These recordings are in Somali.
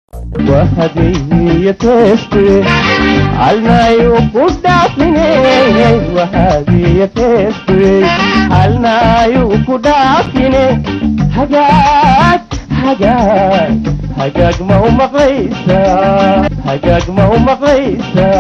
وهدية تشتري الماء كدافني وهدية تشتري الماء كدافني حاجات حاجات حاجات ما هو مقيسة حاجات ما هو مقيسة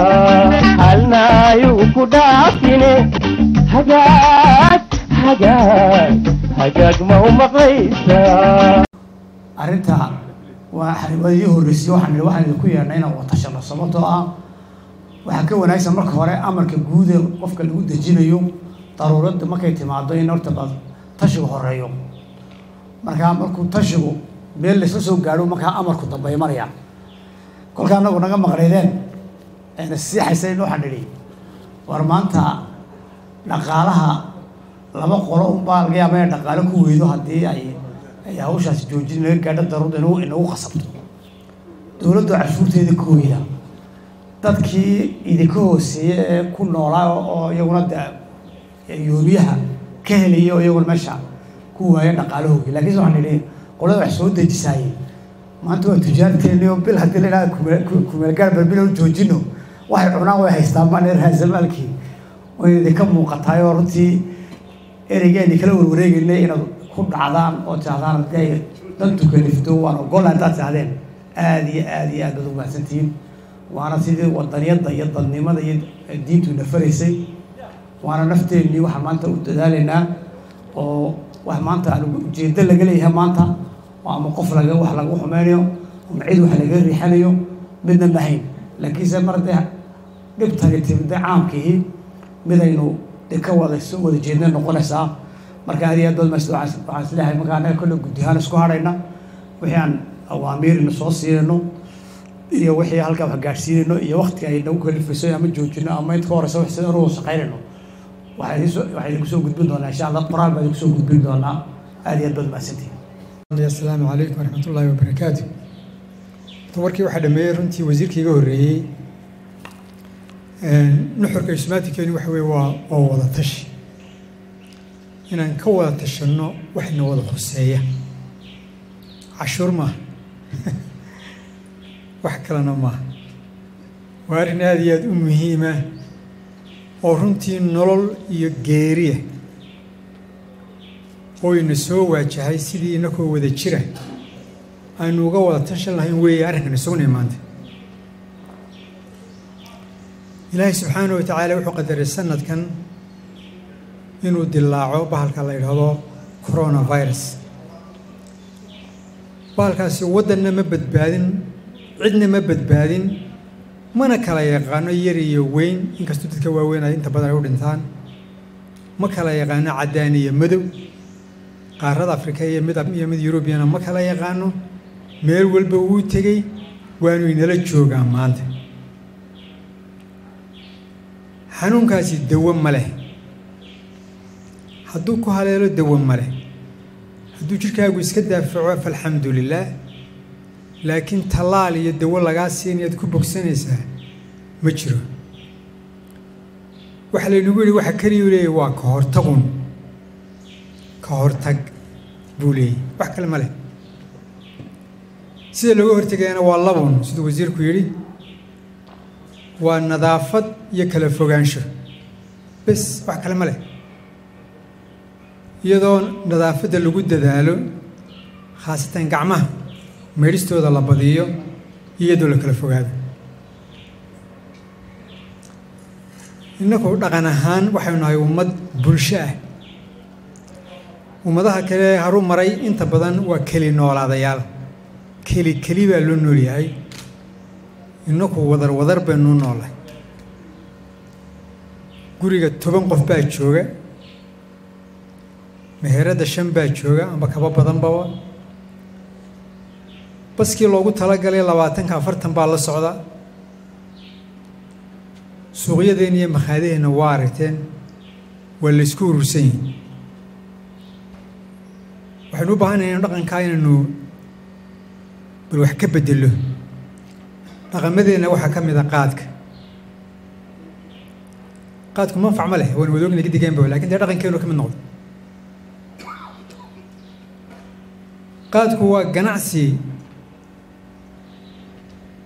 الماء كدافني حاجات حاجات حاجات ما هو مقيسة arrinta waa xarimadii horreysay waxaan nidhi waxaan idinku yeernay inaan watashano sababtoo ah waxaa ka wanaagsan marka hore amarka guud ee qofka lagu dejinayo daruuradda markay timaado in horta ba tashigu horeeyo markaa markuu tashigu meel laysla soo gaadho markaa amarku dambeeya maraya kolkaa anagu naga maqnaydeen eena siixaysayn waxaan nidhi war maanta dhaqaalaha laba qolo unbaa laga yaaba inay dhaqaalo ku weydo haddii ay ay hawshaas joojin laga gaadho daruurda inagu inagu qasabto dowladdu cashuurteeda ka hoyda dadkii idinka hooseeya ee ku noolaa oo iyaguna de yoomiyaha ka helaya oo iyaguna meesha ku waaya dhaqaalahoogi laakiinse waxaan nidhi qolada wax soo dejisaayey maanta waa tujaarteeni oo bil haddii la idhaha kumeelgaar balbila u joojino waxay cunaan way haystaan maan raasamaalkii way idinka muuqataay oo runtii ereygeeni kala warwareegaynay inaad ku dhacdaan oo tiahdaan haddii ay dantu kalifto waan ogola haddaad tiahdeen aada iyo aada iyo aad baad umahadsantihiin waana sidii wadaniyadda iyo dadnimada iyo diintu nafaraysay waana nafteennii waxaan maanta u dadaalaynaa oo wax maanta aan ujeedo laga leeyahay maanta oo ama qof laga wax lagu xumeynayo ama cid wax laga riixanayo midna mahayn laakiinse mar dee dhibtani timide caamkiihi midaynu de ka wada soo wada jeedna noqonaysaa marka aad iyo aad baad mahadsan waxaan waxaan isleeyahay marka annaga kolle guddi ahaan isku hadhayna wixii aan awaamiirina soo siinayno iyo wixii halkaa wax gaadhsiinayno iyo waqtiga ay nagu kalifayso ama joojino ama inta ka horeysa wax sida ugu shaqaynayno waxaa idin soo waxaa idinku soo gudbin doonaa insha allah qoraal baa idinku soo gudbin doonaa aad iyo aad baad mahadsantihin asalaamu calaykum waraxmat ullaahi wabarakaatu warkii waxaa dhameeyey runtii wasiirkii iga horreeyey nuxurka ismaatikeeni waxa weye waa waa wada tashi inaan ka wada tashanno waxna wada khuseeya cashuur maaha wax kalena maaha waa arrin aada iyo aada u muhiima oo runtii nolol iyo geeriya oo ina soo waajahay sidii inakoo wada jira aynu uga wada tashan lahayn weeye arrinkan isuguna maanta ilaahay subxaanahu wa tacaala wuxuu qadaray sanadkan inuu dilaaco bahalka la yidhaahdo coronavirus bahalkaasi waddanna ma badbaadin cidna ma badbaadin mana kala yaqaano yar iyo weyn inkastoo dadka waaweyn ay inta badan ay u dhintaan ma kala yaqaano caddaan iyo madow qaarada afrika iyo mid iyo mid yurubiyana ma kala yaqaano meel walba wuu tegey waanu inala joogaa maanta xanuunkaasi dawo ma leh hadduu ku haleelo dawo ma leh hadduu jidhkaagu iska daafaco falxamdu lilaah laakiin tallaal iyo dawo lagaa siinayaad ku bogsanaysaa ma jiro waxaa laynagu yidhi waxa keliyu leeyahy waa ka hortagun ka hortag buu leeyahy wax kale ma leh sida looga hortegayana waa labun siduu wasiirku yidhi waa nadaafad iyo kala fogaansho bes wax kale ma leh iyadoo nadaafadda lagu dadaalo khaasatan gacmaha meedhistooda la badiyo iyadoo la kala fogaado innaku dhaqan ahaan waxaynu nahay ummad bulsho ah ummadaha kale haru maray inta badan waa keli noolaadayaal keli keli baa loo nool yahay innaku wadar wadar baynu noolahay guriga toban qof baa jooga meheradda shan baa jooga amba kaba badanbaba baskii loogu talagalay labaatanka afartan baa la socda suuqyadeenna iyo makhaadaheenna waa aragteen waa laysku urursan yihin waxaynu u baahanahay inu dhaqankaa inaynu bal wax ka bedelo dhaqamadeenna waxaa ka mid a qaadka qaadku manfac ma leh waan wadoogna gidigeenba lakin dee dhaqankeenu ka mid noqdo qaadku waa ganacsi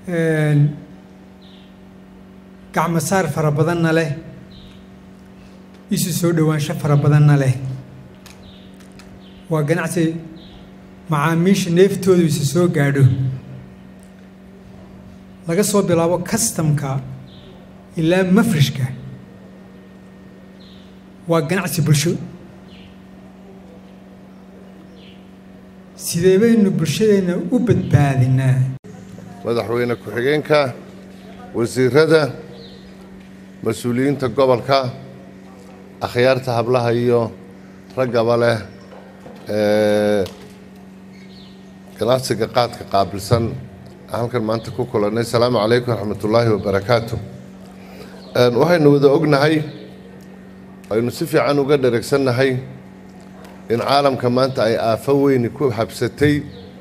gacmo saar fara badanna leh isu soo dhowaansho fara badanna leh waa ganacsi macaamiisha neeftoodu isu soo gaadho laga soo bilaabo kastamka ilaa mafrishka waa ganacsi bulsho sidee baynu bulshadeenna u badbaadinaa madaxweyne ku-xigeenka wasiirada mas-uuliyiinta gobolka akhyaarta hablaha iyo raggaba leh ee ganacsiga qaadka qaabilsan halkan maanta ku kulannay asalaamu calaykum waraxmatullaahi wabarakaatu waxaynu wada ognahay aynu si fiican uga dheregsannahay in caalamka maanta ay aafo weyni ku habsatay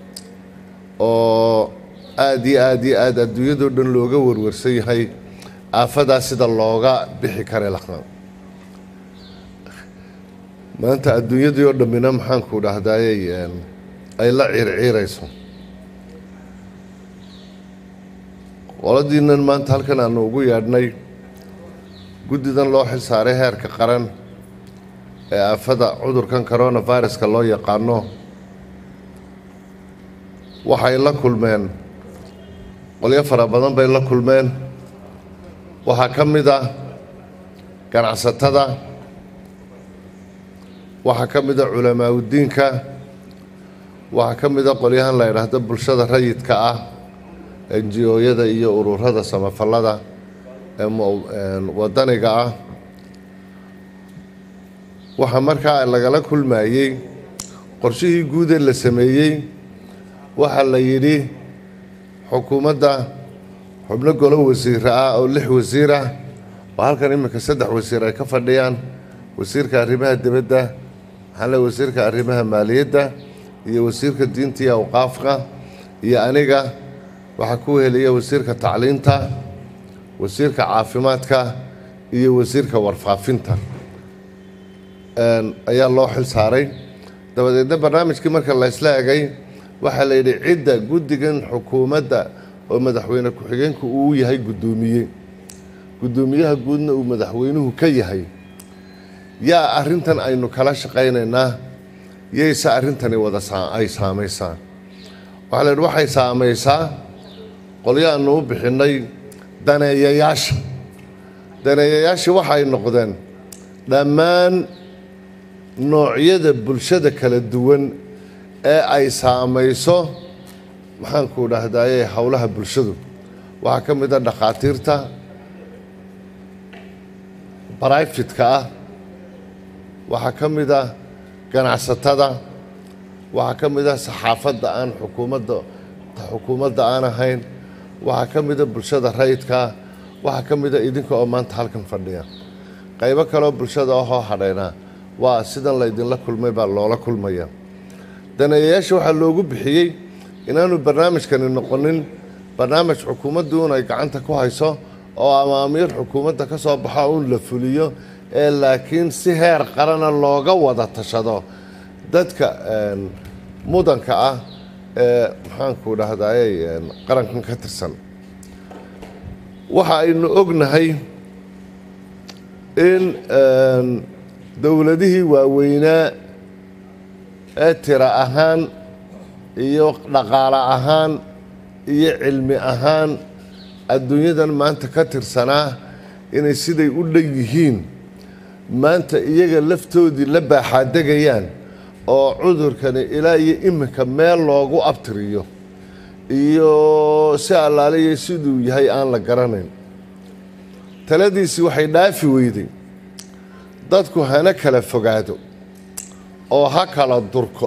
oo aada iyo aada iyo aada adduunyadoo dhan looga warwarsan yahay aafadaas sida looga bixi kara laqa maanta adduunyadii oo dhammina maxaanku dhahdaayey ay la ciirciirayso qoladiinan maanta halkan aanu ugu yeedhnay guddidan loo xil saaray heerka qaran ee aafada cudurkan coronaviruska loo yaqaano waxay la kulmeen qolyo fara badan bay la kulmeen waxaa ka mid ah ganacsatada waxaa ka mid a culamaaudiinka waxaa ka mid a qolyahan la yidhaahdo bulshada rayidka ah enji-ooyada iyo ururada samafallada ee wadaniga ah waxaa markaa lagala kulmayey qorshihii guudee la sameeyey waxaa la yidhi xukuumadda xubno golo wasiire ah oo lix wasiir ah oo halkan iminka saddex wasiir ay ka fadhiyaan wasiirka arrimaha dibadda maxaa le wasiirka arrimaha maaliyadda iyo wasiirka diinta iyo awqaafka iyo aniga waxaa ku heliya wasiirka tacliinta wasiirka caafimaadka iyo wasiirka warfaafinta ayaa loo xil saaray dabadeedna barnaamijkii marka la ysla egay waxaa la yidhi cidda guddigan xukuumadda oo madaxweyne ku-xigeenku uu yahay guddoomiye guddoomiyaha guudna uu madaxweynuhu ka yahay yaa arrintan aynu kala shaqaynaynaa yayse arrintani wada ay saamaysaa waxaa la yidhi waxay saamaysaa qolyo aanu u bixinnay daneeyayaasha daneeyayaashii waxay noqdeen dhammaan noocyada bulshada kala duwan ee ay saamayso maxaanku dhahdaye howlaha bulshadu waxaa ka mid a dhakhaatiirta barayfitka ah waxaa ka mid a ganacsatada waxaa ka mid a saxaafadda aan xukuumadda xukuumadda aan ahayn waxaa ka mid a bulshada rayidkaa waxaa ka mid a idinka oo maanta halkan fadhiya qaybo kaleoo bulshada ahoo hadhaynaa waa sidan laydinla kulmay baa loola kulmaya daneeyayaasha waxaa loogu bixiyey inaanu barnaamijkani noqonin barnaamij xukuumaddu un ay gacanta ku hayso oo amaamiir xukuumadda ka soo baxo un la fuliyo ee laakiin si heer qarana looga wada tashado dadka mudanka ah ee maxaanku dhahdaayey qarankan ka tirsan waxa aynu ognahay in dowladihii waaweynaa ee tira ahaan iyo dhaqaale ahaan iyo cilmi ahaan adduunyadan maanta ka tirsanaa inay siday u dhan yihiin maanta iyaga laftoodii la baaxaadegayaan oo cudurkani ilaa iyo iminka meel loogu abtiriyo iyo si allaaliya siduu yahay aan la garanayn taladiisii waxay dhaafi weyday dadku hana kala fogaado oo ha kala durko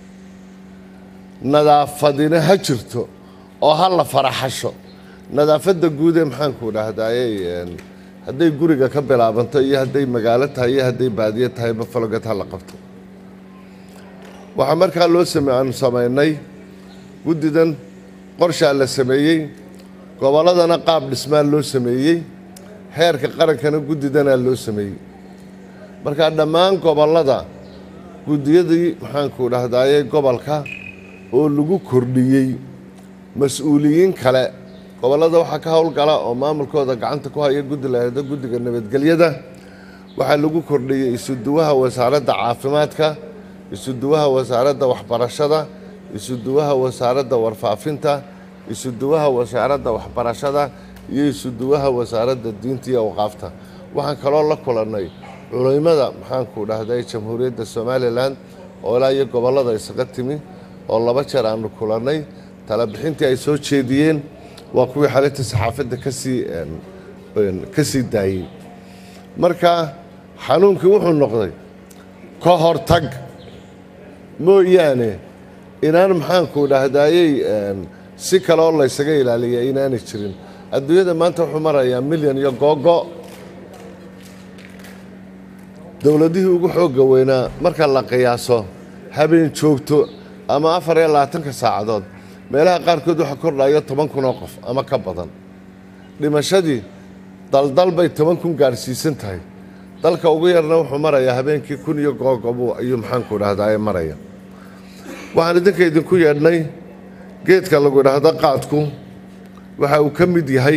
nadaafadina ha jirto oo ha la faraxasho nadaafadda guudee maxaanku dhahdaayey hadday guriga ka bilaabanto iyo hadday magaalo tahay iyo hadday baadiyo tahay mafalogad ha la qabto waxaa markaa loo same aanu samaynay guddidan qorshaa la sameeyey gobolladana qaab dhismaa loo sameeyey heerka qarankana guddidanaa loo sameeyey markaa dhammaan gobollada guddiyadii maxaanku dhahdaayey gobolka oo lagu kordhiyey mas-uuliyiin kale gobollada waxaa ka howlgala oo maamulkooda gacanta ku haya guddi lahada guddiga nabadgelyada waxaa lagu kordhiyey isuduwaha wasaaradda caafimaadka isuduwaha wasaaradda waxbarashada isuduwaha wasaaradda warfaafinta isuduwaha wasaaradda waxbarashada iyo isuduwaha wasaaradda diinta iyo awqaafta waxaan kaloo la kulannay culimada maxaanku dhahday jamhuuriyadda somalilan oo ilaa iyo gobollada isaga timi oo laba jeer aanu kulannay talabixintii ay soo jeediyeen waa kuwii xalinta saxaafadda kasii ka sii daayey marka xanuunkii wuxuu noqday ka hortag mooyaane inaan maxaanku dhahdayey si kale oo laysaga ilaaliya inaanay jirin adduunyada maanta wuxuu marayaa milyan iyo googo dowladihii ugu xoogga weynaa marka la qiyaaso habeen joogto ama afar iyo labaatanka saacadood meelaha qaarkood waxaa kordhayo toban kun oo qof ama ka badan dhimashadii daldal bay toban kun gaadhsiisan tahay dalka ugu yarna wuxuu marayaa habeenkii kun iyo googobu ayuu maxaanku dhahdaa maraya waxaan idinka idinku yeedhnay geedka lagu idhaahdo qaadku waxa uu ka mid yahay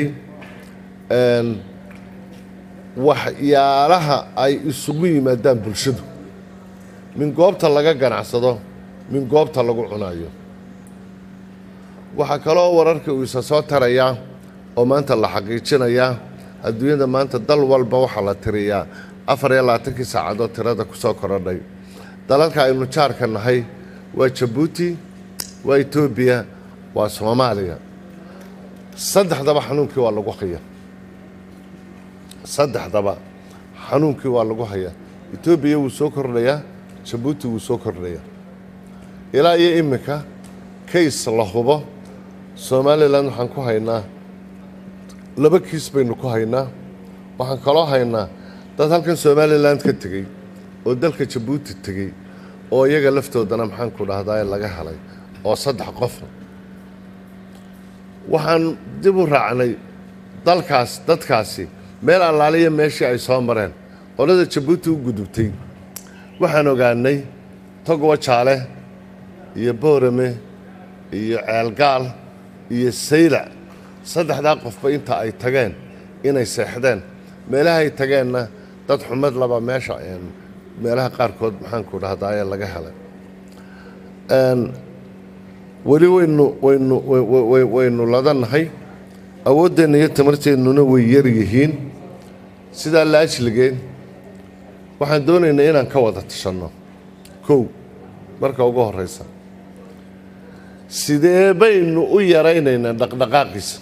waxyaalaha ay isugu yimaadaan bulshadu min goobta laga ganacsado min goobta lagu cunayo waxaa kaloo wararka uu isa soo tarayaa oo maanta la xaqiijinayaa adduunyada maanta dal walba waxaa la tiriyaa afar iyo labaatankii saacadood tirada ku soo korodhay dalalka aynu jaarka nahay waa jabuuti waa etoobiya waa soomaaliya saddexdaba xanuunkii waa lagu haya saddexdaba xanuunkii waa lagu hayaa etoobiya wuu soo kordhayaa jabuuti wuu soo kordhayaa ilaa iyo iminka kays la hubo somalilan waxaan ku haynaa laba kiis baynu ku haynaa waxaan kaloo haynaa dad halkan somalilan ka tegey oo dalka jabuuti tegey oo iyaga laftoodana maxaanku dhahdaa laga helay oo saddex qofa waxaan dib u raacnay dalkaas dadkaasi meel allaaliya meeshii ay soo mareen qolada jabuuti u gudubtay waxaan ogaanay togwa jaale iyo boorame iyo ceelgaal iyo saylac saddexdaa qofba inta ay tageen inay seexdeen meelahay tageenna dad xumad laba meesha meelaha qaarkood maxaanku dhahdaye laga helay weli waynu waynu waynu ladannahay awooddeenna iyo tamarteennuna way yar yihiin sidaa la ajligeen waxaan doonaynaa inaan ka wada tashanno kow marka ugu horraysa sidee baynu u yaraynaynaa dhaqdhaqaaqiisa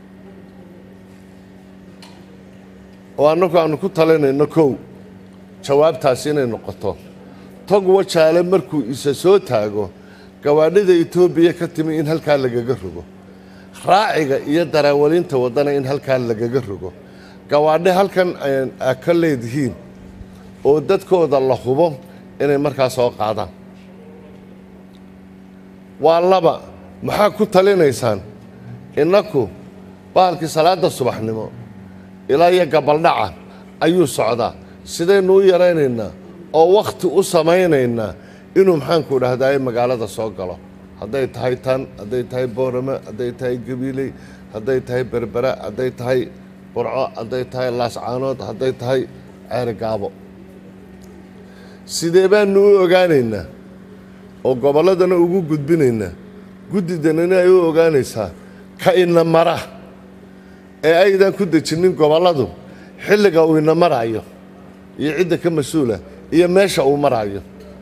oo annagu aanu ku talinayno kow jawaabtaasi inay noqoto tog wajaale markuu isa soo taago gawaadhida etoobiya ka timi in halkaa lagaga rogo raaciga iyo daraawalinta waddana in halkaa lagaga rogo gawaadhe halkan aa ka leedihiin oo dadkooda la hubo inay markaa soo qaadaan waa laba maxaa ku talinaysaan innaku bahalkii salaadda subaxnimo ilaa iyo gabaldhaca ayuu socdaa sidaynu u yaraynaynaa oo wakhti u samaynaynaa inuu maxaanku dhahdaye magaalada soo galo hadday tahay tan hadday tahay boorame hadday tahay gabiiley hadday tahay berbera hadday tahay burco hadday tahay laascaanood hadday tahay ceeri gaabo sidee baanu u ogaanaynaa oo gobolladana ugu gudbinaynaa guddidanana ay u ogaanaysaa ka ina mara ee aydan ku dejinin gobolladu xilliga uu ina maraayo iyo cidda ka mas-uula iyo meesha uu maraayo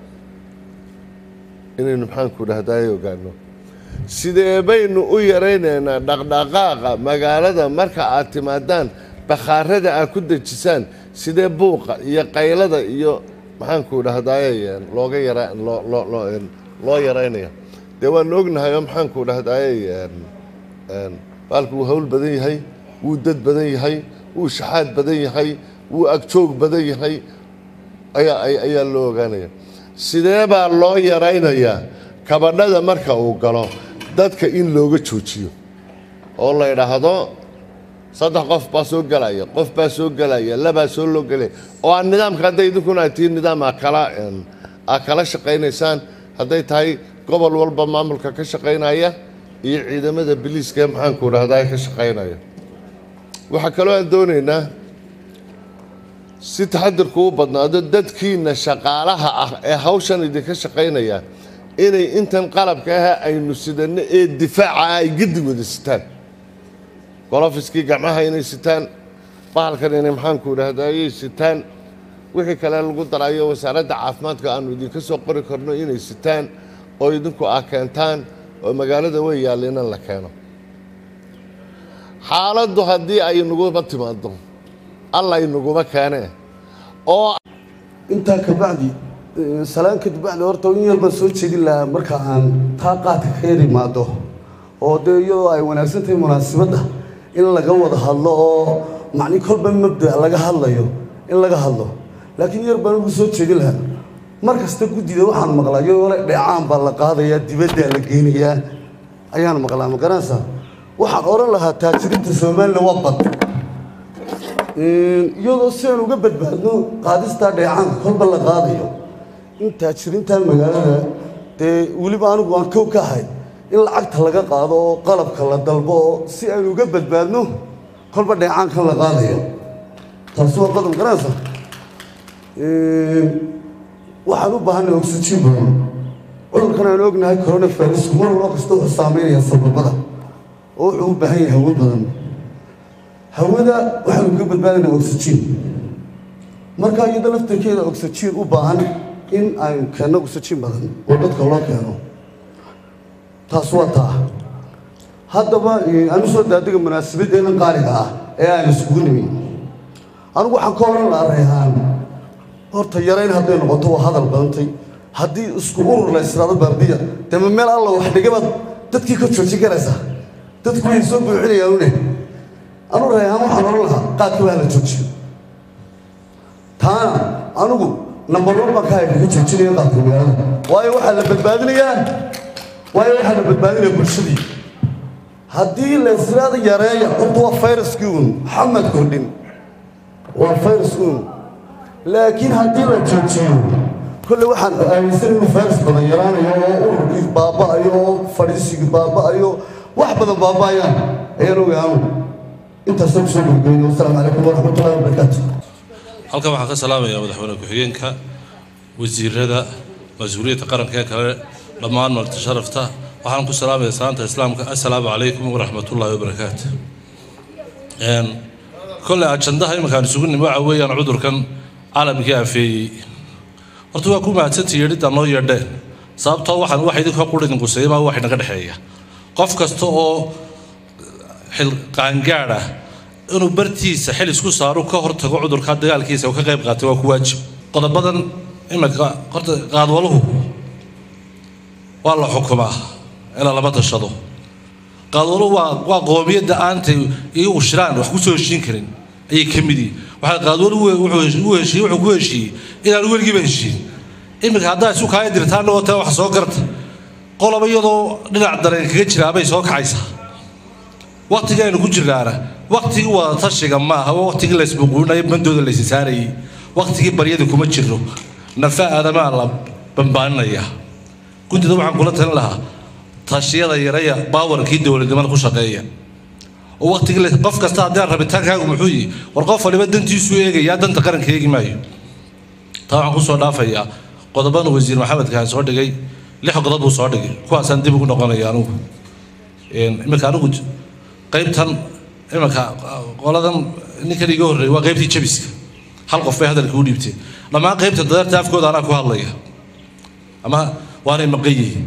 inaynu maxaanku dhahdaye ogaano sidee baynu u yaraynaynaa dhaqdhaqaaqa magaalada marka aad timaadaan bakhaarada aad ku dejisaan sidee buuqa iyo qaylada iyo maxaanku dhahdaye looga yara loo yaraynaya dee waanu ognahay oo maxaanku dhahdaye baalku wuu hawl badan yahay wuu dad badan yahay wuu shaxaad badan yahay wuu agjoog badan yahay ayaa ayaa loo ogaanaya sidee baa loo yaraynayaa kabadhada marka uu galo dadka in looga joojiyo oo la idhaahdo saddex qof baa soo gelaya qof baa soo gelaya labaa soo loo gelaya oo aan nidaamka hadday idinkuna aad tihiin nidaam aa kala aa kala shaqaynaysaan hadday tahay gobol walba maamulka ka shaqaynaya iyo ciidamada biliiska ee maxaanku idhahdaa ka shaqaynaya waxaa kaloo aan doonaynaa si taxadirku u badnaado dadkiina shaqaalaha ah ee hawshan idinka shaqaynaya inay intan qalabka ah aynu sidanno ee difaaca ay gedi wada sitaan golofiskii gacmaha inay sitaan bahalkan inay maxaanku idhahdaa ayay sitaan wixii kale lagu darayo wasaaradda caafimaadka aanu idinka soo qori karno inay sitaan oo idinku ah keentaan oo magaalada way yaalla inan la keeno xaaladdu haddii ay naguma timaado alla inaguma keenee oo intaa kabacdi salaan kadib bacdi horta in yar baan soo jeedin lahaa marka aan taa qaadka ka yar imaado oo dee iyadoo ay wanaagsan tahay munaasabadda in laga wada hadlo oo macni kolba mabda laga hadlayo in laga hadlo laakiin yar baan ugu soo jeedin lahaa mar kasta guddida waxaan maqlaa iyadoo le dheecaan baa la qaadayaa dibaddaa la geynayaa ayaan maqlaa ma garanaysaa waxaan odhan lahaa taajiriinta somalilan waa bad iyadoo si aan uga badbaadno qaadistaa dheecaanka kolba la qaadayo in taajiriintan magaalada dee weliba anigu aan kow ka ahay in lacagta laga qaado oo qalabka la dalbo oo si aan uga badbaadno kolba dheecaankan la qaadayo taasi waa qodob garanaysa waxaan u baahanay oxygen badan cudurkan aan ognahay coronavirus mar walba kasta wuxuu saameynaya sababada oo wuxuu u baahan yahay hawo badan hawada waxaanu ka badbaadinaa oxygen marka iyada laftarkeeda oxygen u baahan in aynu keenno oxygen badan oo dadka loo keeno taas waa taa haddaba aanu soo daadega munaasabadeennan qaaliga ah ee aan iskugu nimi anigu waxaan ka oran lahaa reehaan horta yarayn hadday noqoto waa hadal badantay haddii isku urur la israado baabiya dee ma meel alla wax dhigabaad dadkii ka joojin karaysaa dadku way soo buuxinayaan une anu reehaan waxaan oran lahaa qaadka waa la joojiyo taana anigu number one baan ka hayna ka joojinaya qaadka magaalada waayo waxaa la badbaadinayaa waayo waxaa la badbaadinaya bulshadii haddii la israada yareeya horta waa fayraskii uun maxamed kordhin waa fayras uun laakiin haddii la joojiyo kolle waxaan aaminsan inuu fayras badan yaraanayo oo ururkii baaba'ayo oo fadhiisigii baaba'ayo wax badan baaba'ayaan ayaan ogaanu intaasoo kusoo gurgeyno wasalaamu calaykum waraxmatullahi wabarakaatu halkan waxaan ka salaamayaa madaxweyne ku-xigeenka wasiirada mas-uuliyadda qaranka ee kale dhammaan marti sharafta waxaan ku salaamayaa salaanta islaamka assalaamu calaykum waraxmatullaahi wabarakaatu kolley ajandaha iminkaan isugu nimi waxa weeyaan cudurkan caalamkii afeeyey horta waa ku mahadsantii yeedhidda noo yeedheen sababtoo waxaan wax idinka qudhidin quseeyama wax inaga dhexeeya qof kasta oo xil qaangaad ah inuu bartiisa xil isku saaro ka hortago cudurka dagaalkiisa uu ka qayb qaatay waa ku waajib qodobadan iminka horta qaadwaluhu waa la xukumaa ilaa lama tashado qaadwaluhu waa waa qoomiyadda aantay iyagu shiraan wax kusoo heshiin karin ayay ka mid yihiin waxaa qaadwaluhu wuxuu u heshiiyey wuxuu ku heshiiyey inaan weligiiba heshiin iminka haddaa isu kaaya dirtaan oo taa wax soo garta qoloba iyadoo dhinac dareen kaga jiraabay soo kacaysaa waqtiga aynu ku jirnaana waqtigii wada tashiga maaha waa waqtigii laysbuquunayo bandooda laysi saarayay waqtigii baryada kuma jiro nafa aadamaa la bambaaninaya guddida waxaan kula talin lahaa tashiyada yaraya baawarkii dowladnimada ku shaqeeya oo waqtigii qof kasta haddii rabitaankaagu muxuu yihi war qof waliba dantiisuu eegayaa danta qaranka eegi maayo taa waxaan kusoo dhaafayaa qodobadan wasiir maxamedka aan soo dhigay lix qodob buu soo dhigay kuwaasaan dib ugu noqonaya anigu iminka anigu qaybtan iminka qoladan ninkan iga horreeyay waa qaybtii jabiska hal qof bay hadalka u dhiibteen dhammaan qaybta dadarta afkooda anaa ku hadlaya ama waanay maqan yihiin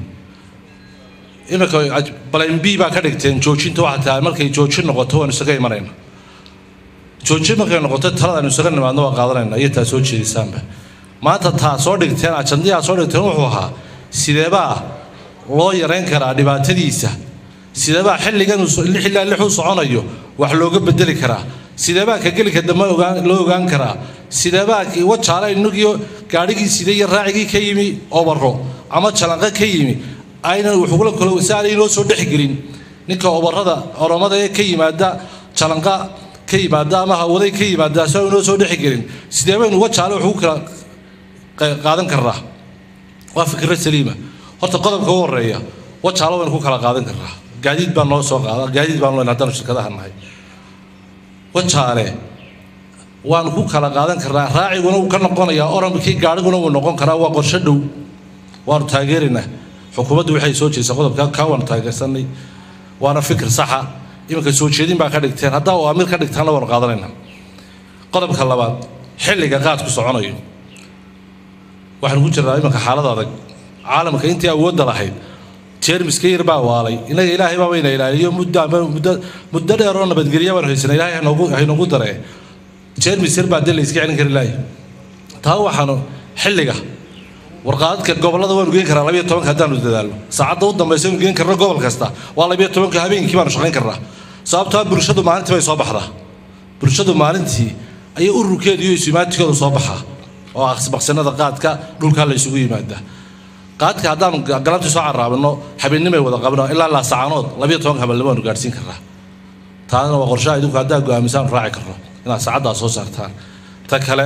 iminka balayn b baa ka dhigteen joojinta waxaa tahay markay joojin noqoto waanu isaga imanayna joojin markay noqoto talada aynu isaga nimaadno waa qaadanayna iyo taa soo jeedisaanba maanta taa soo dhigteen ajandiyaa soo dhigteen wuxuu ahaa sideebaa loo yarayn karaa dhibaatadiisa sideebaa xilligan xillaa lixuu soconayo wax looga bedeli karaa sideebaa ka gelika dambe ogaan loo ogaan karaa sideebaa wajaale inagiyo gaadhigii sida iyo raacigii ka yimi obaro ama jalanqo ka yimi aynan wuxugula kalo si aanay inoo soo dhexgelin ninka obarada oromada ee ka yimaada jalanqa ka yimaada ama hawaday ka yimaada si aan inoo soo dhexgelin sideebaynu wajaale wax ugu kala qaadan karnaa waa fikra saliima horta qodobka u horeeya wajaalo waynu ku kala qaadan karnaa gaadiid baan noo soo qaada gaadiid baan loo haddaanu shirkadaha nahay wajaale waanu ku kala qaadan karnaa raaciguna wuu ka noqonayaa oramkii gaadhiguna wuu noqon karaa waa qorsho dhow waanu taageeraynaa xukuumaddu waxay soo jeedisay qodobka kaa waanu taageersanay waana fikir saxa iminka soo jeedin baa ka dhigteen haddaa oo amir ka dhigtaanna waanu qaadanaynaa qodobka labaad xilliga qaadku soconayo waxaanu ku jirnaa iminka xaalad adag caalamka intii awoodda lahayd jeermiska yar baa waalay inaga ilaahay baa wayna ilaaliyo muddo muddo muddo dheer oo nabadgelya baanu haysanay ilaahay hanoogu haynoogu daree jeermis yar baa dee la iska celin kari lahay taa waxaanu xilliga warqaadadka gobollada waanu geen karaa labiyo tobanka haddaanu dadaalno saacadda u dambaysa anu geen karno gobol kasta waa labiyo tobanka habeenkii baanu shaqayn karnaa sababtoo bulshadu maalintii bay soo baxdaa bulshadu maalintii ayay ururkeedu iyo isuimaatikooda soo baxaa oo aqsibaqsinada qaadka dhulkaa la isugu yimaadaa qaadka haddaanu galabtii soo caraabino habeennimay wada qabno ilaa laasacaanood labiyo tobanka habeenimo aanu gaadhsiin karnaa taana waa qorshaha idinku haddaa go'aamisaanu raaci karno inaad saacaddaa soo saartaan ta kale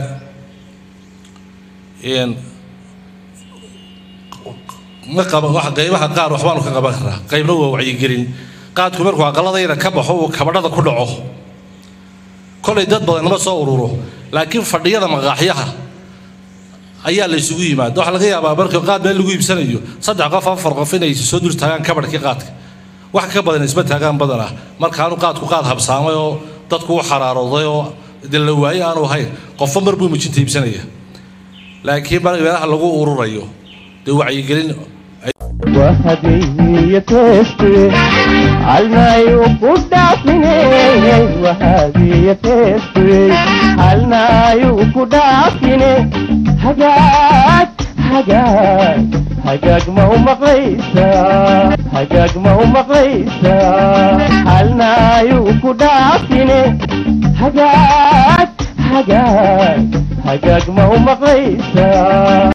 ma qaba wax qaybaha qaar waxbaanu ka qaban karnaa qaybna waa wacyigelin qaadku markuu aqaladayna ka baxo uu kabadhada ku dhaco kolay dad badan nama soo ururo laakiin fadhiyada maqaaxyaha ayaa la isugu yimaada waxaa laga yaabaa markii qaad meel lagu iibsanayo saddex qof afar qof inay soo dul taagaan kabadhkii qaadka wax ka badan isma taagaan badanah markaanu qaadku qaad habsaamay oo dadku u xaraarooday oo de la waaye aanu ahayn qofba mar buu mijinta iibsanaya laakiin meelaha lagu ururayo dee wacyigelin وهدية تسوي علنا يوكو دافني وهدية تسوي علنا يوكو دافني حاجات حاجات حاجات ما هو مقيسة حاجات ما هو مقيسة علنا يوكو دافني حاجات حاجات حاجات ما هو مقيسة